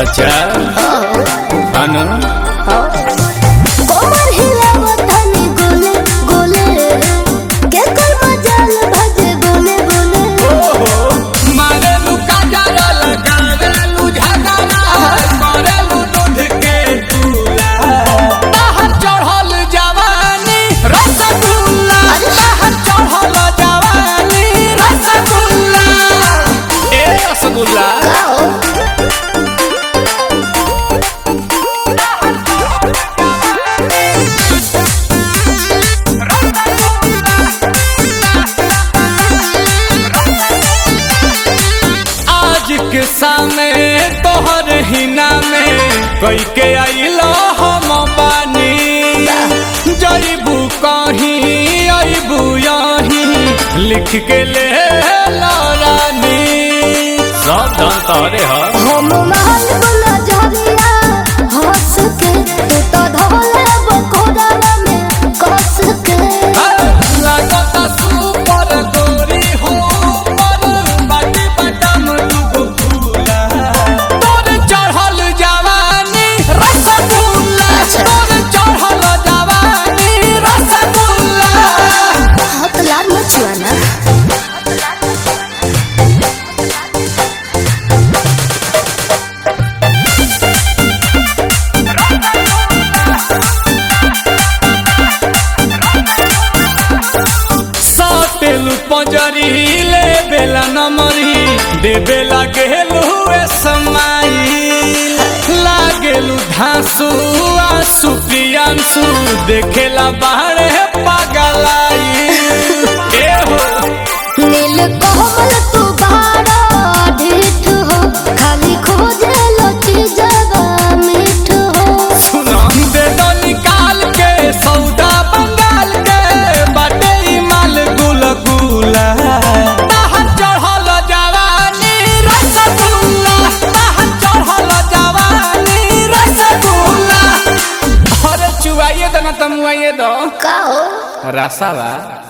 अच्छा अनु कोमर हिलावतनी गोले गोले के कोई मजाल भजे बोले बोले मारेलू काजरा लगावेलू झगड़ा करेलू दूध के चूल्हा बाहर चढ़ल जवानी रसगुल्ला बाहर चढ़ल जवानी रसगुल्ला ए रसगुल्ला आओ आज के सामने तोहर हिना में कई के आइलो हम बानी जईबू कहीं अबू यहीं लिख के ले लो रानी सब धन तोरे ह हम महल बुला जहरिया हंस के तू तो धोले बकोड़ा में कस के लागता सुपर गोरी हो पर बाटी बटम दुगो फूला तोर चढ़ल जवानी रसगुल्ला तोर चढ़ल जवानी रसगुल्ला हाथ लाल मचुआना साटेलू पंजरी ले बेला नमरी दे बेला गेलू ए समाई लागेलू धांसू आंसू प्रियांसू देखेला बाहरे पागलाई ए हो नील कोमल तू बाड़ा ढीठ हो खाली खोजे लो चीजवा मीठ हो सुना दे दो निकाल के सौदा बंगाल के बाटे ई माल गुल गुला बाहर चढ़ल जवानी रसगुल्ला बाहर चढ़ल जवानी रसगुल्ला अरे चुवाइए दो ना तमुआइए दो का हो रसावा